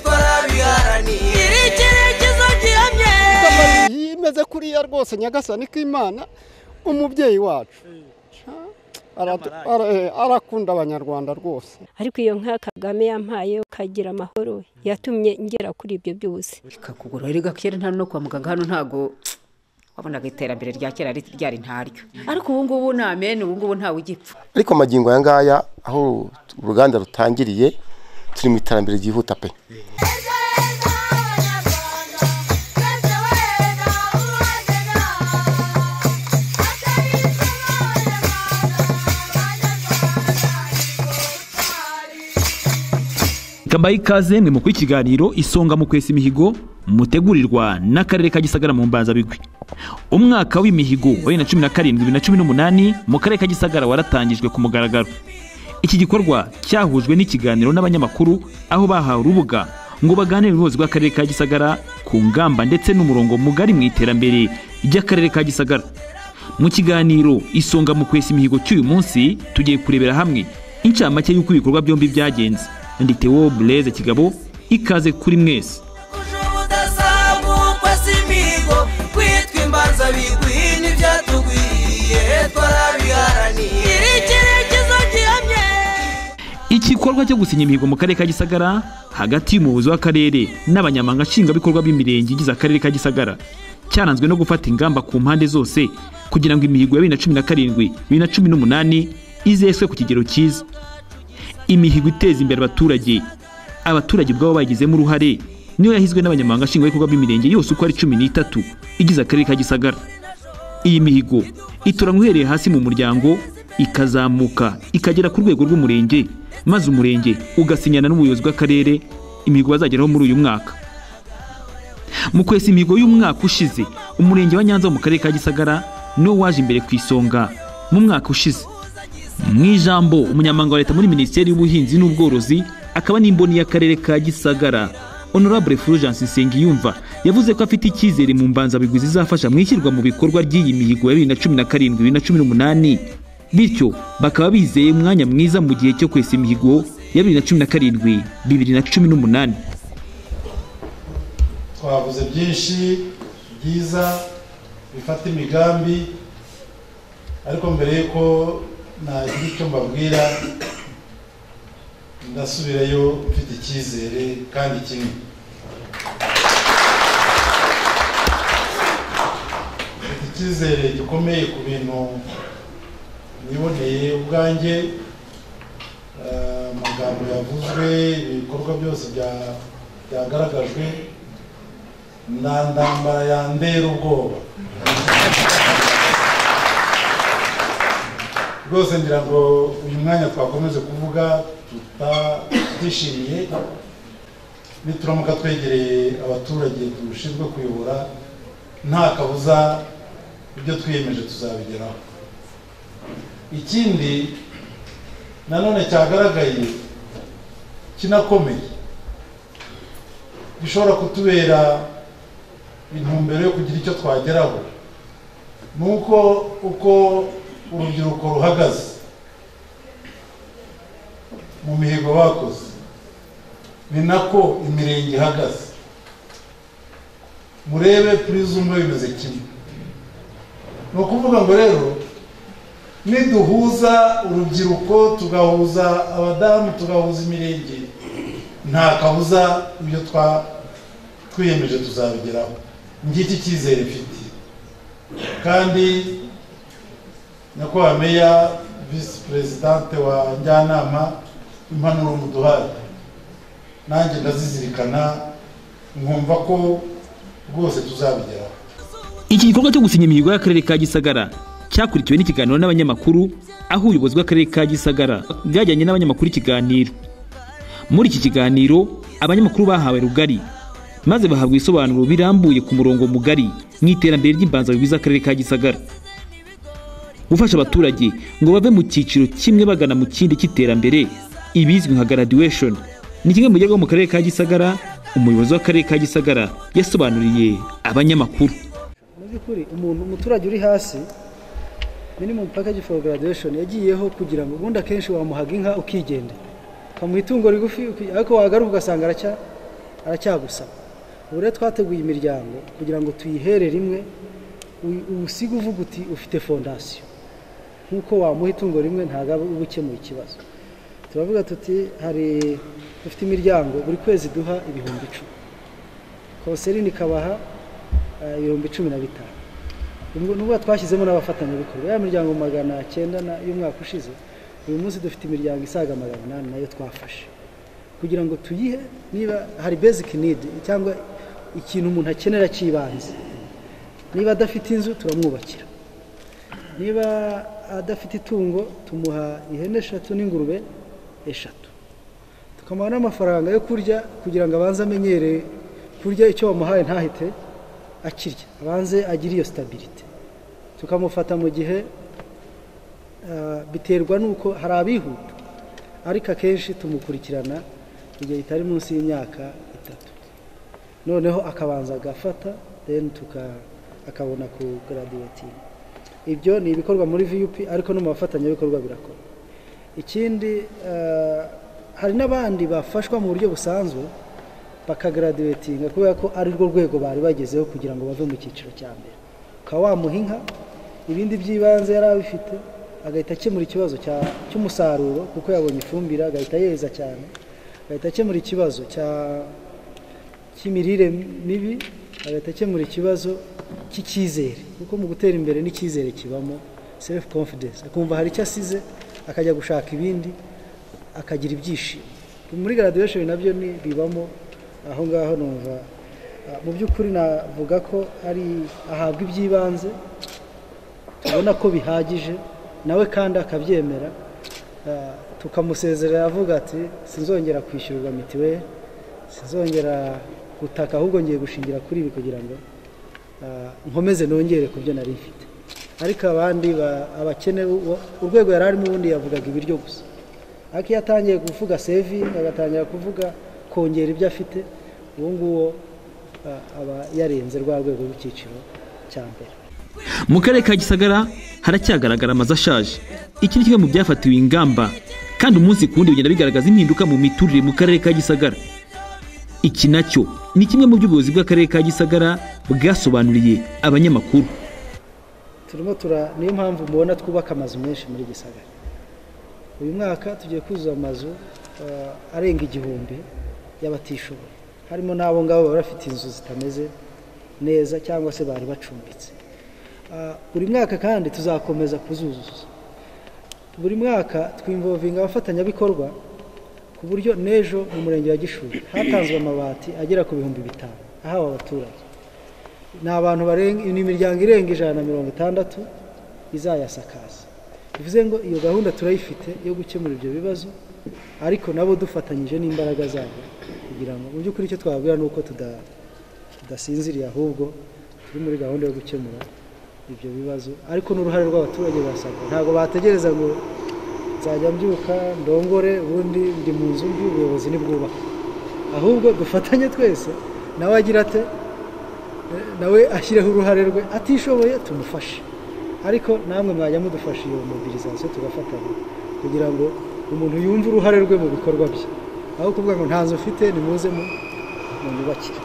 twarabiharaniye iri icyerekezo gihamye yimeze kuriya rwose nyagasani k'imana umubyeyi wacu Aratu- ara- eh, arakunda abanyarwanda rwose ariko iyo nka kagame yampaye ukagira amahoro yatumye ngera kuri ibyo byose ikakugura erega kera nta no kwa muganga hano ntago wabonaga iterambere rya kera ri- ryari ntaryo ariko ubu ngubu ni amen ubu ngubu ntawe ugipfa ariko magingo aya ngaya aho uruganda rutangiriye turi mu iterambere ryihuta pe ikabaha ikaze mwe mukora ikiganiro isonga mu kwesa imihigo mutegurirwa n'akarere ka gisagara mu mbanzabigwi umwaka w'imihigo wa bibiri na cumi na karindwi bibiri na cumi n'umunani mu karere ka gisagara waratangijwe ku mugaragaro iki gikorwa cyahujwe n'ikiganiro n'abanyamakuru aho bahawe urubuga ngo baganire n'ubuyobozi bw'akarere ka gisagara ku ngamba ndetse n'umurongo mugari mu iterambere ry'akarere ka gisagara mu kiganiro isonga mu kwesa imihigo cy'uyu munsi tugiye kurebera hamwe inshamake y'uko ibikorwa byombi byagenze ndi Theo bureze kigabo ikaze kuri mwese uje ubudasamukwa si imihigo kwitwa imbanza bigwi ntibyatugwiriye twarabiharaniye iri icyerekezo gihamye igikorwa cyo gusinya imihigo mu karere ka gisagara hagati y'umuyobozi w'akarere n'abanyamabanga nshingwabikorwa b'imirenge igize akarere ka gisagara cyaranzwe no gufata ingamba ku mpande zose kugira ngo imihigo ya bibiri na cumi na karindwi bibiri na cumi n'umunani izeswe ku kigero cyiza imihigo iteza imbere abaturage abaturage ubwabo bayigizemo uruhare niyo yahizwe n'abanyamabanga nshingwabikorwa b'imirenge yose uko ari cumi n'itatu igize akarere ka gisagara iyi mihigo itoranywa uhereye hasi mu muryango ikazamuka ikagera ku rwego rw'umurenge maze umurenge ugasinyana n'ubuyobozi bw'akarere imihigo bazageraho muri uyu mwaka mu kwesa imihigo y'umwaka ushize umurenge wa nyanza wo mu karere ka gisagara niwo waje imbere ku isonga mu mwaka ushize mu ijambo umunyamabanga wa leta muri minisiteri y'ubuhinzi n'ubworozi akaba n'imboni y'akarere ka gisagara honorable fulgence nsengiyumva yavuze ko afite icyizere mu mbanzabigwi zizafasha mu ishyirwa mu bikorwa ry'iyi mihigo ya bibiri na cumi na karindwi bibiri na cumi n'umunani bityo bakaba bizeye umwanya mwiza mu gihe cyo kwesa imihigo ya bibiri na cumi na karindwi bibiri na cumi n'umunani twavuze byinshi byiza bifata imigambi ariko mbere y'uko nagira icyo mbabwira ndasubirayo mfite icyizere kandi kimwe mfite icyizere gikomeye ku bintu niboneye ubwanjye eh, amagambo yavuzwe ibikorwa byose bya- byagaragajwe na ndambara yandera ubwoba rwose ngira ngo uyu mwanya twakomeze kuvuga tutadishimiye nituramuka twegereye abaturage dushinzwe kuyobora nta kabuza ibyo twiyemeje tuzabigeraho ikindi nanone cyagaragaye kinakomeye gishobora kutubera intumbero yo kugira icyo twageraho ni uko uko urubyiruko ruhagaze mu mihigo bakoze ni nako imirenge ihagaze murebe purizumwe bimeze kimwe ni ukuvuga ngo rero niduhuza urubyiruko tugahuza abadamu tugahuza imirenge nta kabuza ibyo twa twiyemeje tuzabigeraho ngiki cyizere mfite kandi nyakubahwa meya visi perezidante wa njyanama impanuro muduhaye nanjye ndazizirikana nkumva ko rwose tuzabigeraho iki gikorwa cyo gusinya imihigo y'akarere ka gisagara cyakurikiwe n'ikiganiro n'abanyamakuru aho ubuyobozi bw'akarere ka gisagara bwajyanye n'abanyamakuru ikiganiro muri iki kiganiro abanyamakuru bahawe rugari maze bahabwa ibisobanuro birambuye ku murongo mugari mu iterambere ry'imbanzabigwi z'akarere ka gisagara gufasha abaturage ngo bave mu cyiciro kimwe bagana mu kindi cy'iterambere ibizwi nka graduation ni kimwe mu bigerwaho mu karere ka gisagara umuyobozi w'akarere ka gisagara yasobanuriye abanyamakuru mu by'ukuri umuntu umuturage uri hasi minimum package for graduation yagiyeho kugira ngo ubundi akenshi wamuhaga inka ukigenda ukamuha itungo rigufi uki- ariko wagaruka ugasanga aracya aracyagusaba ubu rero twateguye imiryango kugira ngo tuyihere rimwe uyu- uwusiga uvuga uti ufite fondasiyo nk'uko wamuha itungo rimwe ntabwo aba uba ukemuye ikibazo turavuga tuti hari dufite imiryango buri kwezi duha ibihumbi icumi konserini ikabaha eh, ibihumbi cumi na bitanu Ubwo- nubwo twashyizemo n'abafatanyabikorwa ya miryango magana cyenda na- y'umwaka ushize uyu munsi dufite imiryango isaga magana inani nayo twafashe kugira ngo tuyihe niba hari basic need cyangwa ikintu umuntu akenera cy'ibanze niba adafite inzu turamwubakira niba adafite itungo tumuha ihene eshatu n'ingurube eshatu tukamuha n'amafaranga yo kurya kugira ngo abanze amenyere kurya icyo wamuhaye ntahite akirya abanze agire iyo sitabirite tukamufata mu gihe ah, biterwa n'uko hari abihuta ariko akenshi tumukurikirana igihe kitari munsi y'imyaka itatu noneho akabanza agafata then tuka- akabona ku graduating ibyo ni ibikorwa muri vup ariko no mu bafatanyabikorwa birakora ikindi eh, hari n'abandi bafashwa mu buryo busanzwe bakagaraduwetinga kubera ko ari rwo rwego bari bagezeho kugira ngo bave mu cyiciro cya mbere ukaba wamuha inka ibindi by'ibanze yari abifite agahita akemura ikibazo cya- cy'umusaruro kuko yabonye ifumbire agahita yeza cyane agahita akemura ikibazo cya- cy'imirire mibi agahita akemura ikibazo cy'icyizere kuko mu gutera imbere n'icyizere kibamo self confidence akumva hari icyo asize akajya gushaka ibindi akagira ibyishimo muri graduation nabyo ni bibamo aho ngaho numva ah, mu by'ukuri navuga ko ari ahabwa iby'ibanze ubona ko bihagije nawe kandi akabyemera ah, tukamusezerera avuga ati sinzongera kwishyurwa mitiweli sinzongera gutaka ahubwo ngiye gushingira kuri ibi kugira ngo ah, nkomeze nongere ku byo nari mfite ariko abandi ba- abakene uwo- urwego yari arimo ubundi yavugaga ibiryo gusa ariko iyo atangiye kuvuga sevingi agatangira kuvuga kongera ibyo afite uwo nguwo ah, aba yarenze rwa rwego rw'icyiciro cya mbere mu karere ka gisagara haracyagaragara amazu ashaje iki ni kimwe mu byafatiwe ingamba kandi umunsi ku wundi bigenda bigaragaza impinduka mu miturire mu karere ka gisagara iki nacyo ni kimwe mu by'ubuyobozi bw'akarere ka gisagara bwasobanuriye abanyamakuru turimo tura niyo mpamvu mubona twubaka amazu menshi muri gisagara uyu mwaka tugiye kuzuza amazu eh, arenga igihumbi y'abatishoboye harimo n'abo ngabo baba bafite inzu zitameze neza cyangwa se bari bacumbitse Ah, buri mwaka kandi tuzakomeza kuzuzuza buri mwaka twimvovinga abafatanyabikorwa ku buryo n'ejo mu murenge wa gishuri hatanzwe amabati agera ku bihumbi bitanu ahawe abaturage ni abantu barenga ni imiryango irenga ijana na mirongo itandatu izayasakaza bivuze ngo iyo gahunda turayifite yo gukemura ibyo bibazo ariko nabo dufatanyije n'imbaraga zabo kugira ngo mu by'ukuri icyo twababwira ni uko tuda- tudasinziriye ahubwo turi muri gahunda yo gukemura ibyo bibazo ariko n'uruhare rw'abaturage basabwa ntabwo bategereza ngo nzajya mbyuka ndongore ubundi ndi mu nzu mbi ubuyobozi nibwubaka ahubwo dufatanye twese nawe agira ate nawe ashyireho uruhare rwe atishoboye tumufashe ariko namwe mwajya mudufasha iyo mobilizasiyo tugafatanya kugira ngo umuntu yumve uruhare rwe mu bikorwa bye aho kuvuga ngo nta nzu mfite nimuze mu- munyubakire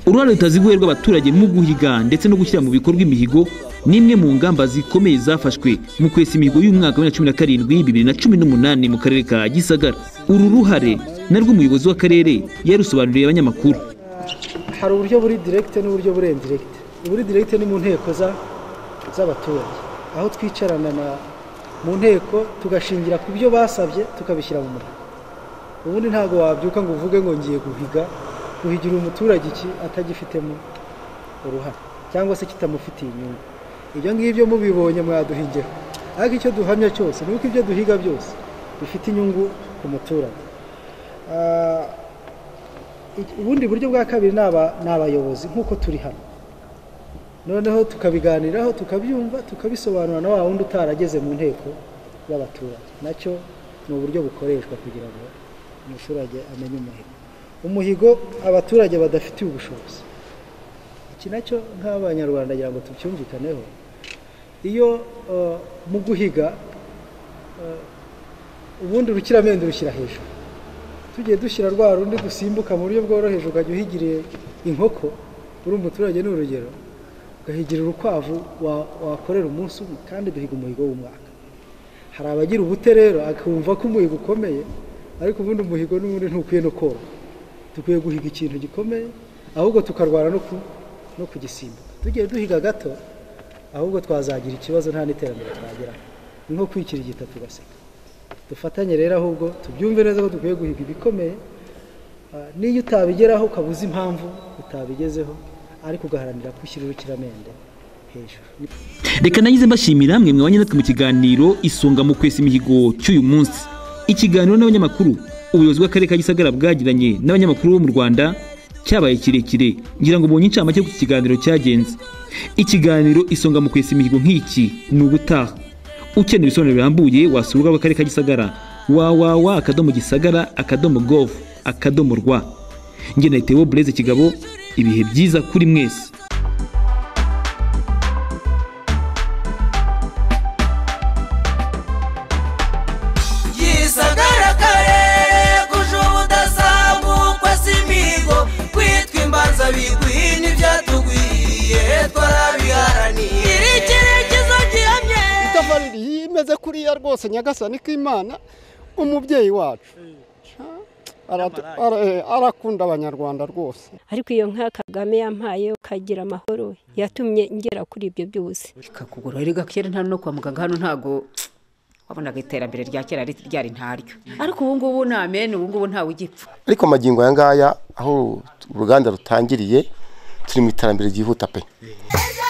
uruhare rutaziguye rw'abaturage mu guhiga ndetse no gushyira mu bikorwa imihigo ni imwe mu ngamba zikomeye zafashwe mu kwesa imihigo y'umwaka wa bibiri na cumi na karindwi bibiri na cumi n'umunani mu karere ka gisagara uru ruhare narwo umuyobozi w'akarere yarusobanuriye abanyamakuru hari uburyo buri diregite n'uburyo buri indiregite uburi diregite ni mu nteko za- z'abaturage aho twicarana na mu nteko tugashingira ku byo basabye tukabishyira mu muriro ubundi ntabwo wabyuka ngo uvuge ngo ngiye guhiga guhigira umuturage iki atagifitemo uruhare cyangwa se kitamufitiye inyungu ibyo ngibyo mubibonye mwaduhigeho ariko icyo duhamya cyose ni uko ibyo duhiga byose bifite inyungu ku muturage Ah, iki- ubundi buryo bwa kabiri ni aba- ni abayobozi nk'uko turi hano noneho tukabiganiraho tukabyumva tukabisobanura na wa wundi utarageze mu nteko y'abaturage nacyo ni uburyo bukoreshwa kugira ngo umuturage amenye umuhigo umuhigo abaturage badafitiye ubushobozi iki nacyo nk'abanyarwanda kugira ngo tubyumvikaneho iyo eh, mu guhiga eh, ubundi urukiramende rushyira hejuru tugiye dushyira rwa rundi dusimbuka mu buryo bworoheje ukajya uhigiriye inkoko uri umuturage ni urugero ugahigira urukwavu wa- wakorera umunsi umwe kandi duhiga umuhigo w'umwaka hari abagira ubute rero akumva ko umuhigo ukomeye ariko ubundi umuhigo n'ubundi ntukwiye no koroha dukwiye guhiga ikintu gikomeye ahubwo tukarwana no ku- no kugisimbuka tugiye duhiga gato ahubwo twazagira ikibazo nta n'iterambere twageraho ni nko kwikira igita tugaseka dufatanye rero ahubwo tubyumve neza ko dukwiye guhiga ibikomeye Ah, n'iyo utabigeraho ukaba uzi impamvu utabigezeho ariko ugaharanira kwishyira urukiramende hejuru reka nagize mbashimira mwe mwabanye natwe mu kiganiro isonga mu kwesa imihigo cy'uyu munsi ikiganiro n'abanyamakuru ubuyobozi bw'akarere ka gisagara bwagiranye n'abanyamakuru bo mu rwanda cyabaye kirekire ngira ngo mbonye incamake ku kiganiro cyagenze ikiganiro isonga mu kwesa imihigo nk'iki ni ubutaha ukeneye ibisobanuro birambuye wasura urubuga rw'akarere ka gisagara wawawa akadomo gisagara akadomo gov akadomo rwa njye na Theo Blaise kigabo ibihe byiza kuri mwese gisagara karere kuje ubudasambukwa si imigo kwitwa imbanza bigwi n'ibyatugwiye twarabiharaniye icyerekezo gihamye itafari rimeze kuriya rwose nyagasani k'imana umubyeyi wacu Ha? Arat- ara- eh, arakunda abanyarwanda rwose ariko iyo nka kagame yampaye ukagira amahoro yatumye ngera kuri ibyo byose ikakugura rero kera nta no kwa muganga hano ntago wabonaga iterambere rya kera rit- ryari ntaryo ariko ubu ngubu ni amen ubu ngubu ntawe ugipfa ariko amagingo aya ngaya aho uruganda rutangiriye turi mu iterambere ryihuta pe ejo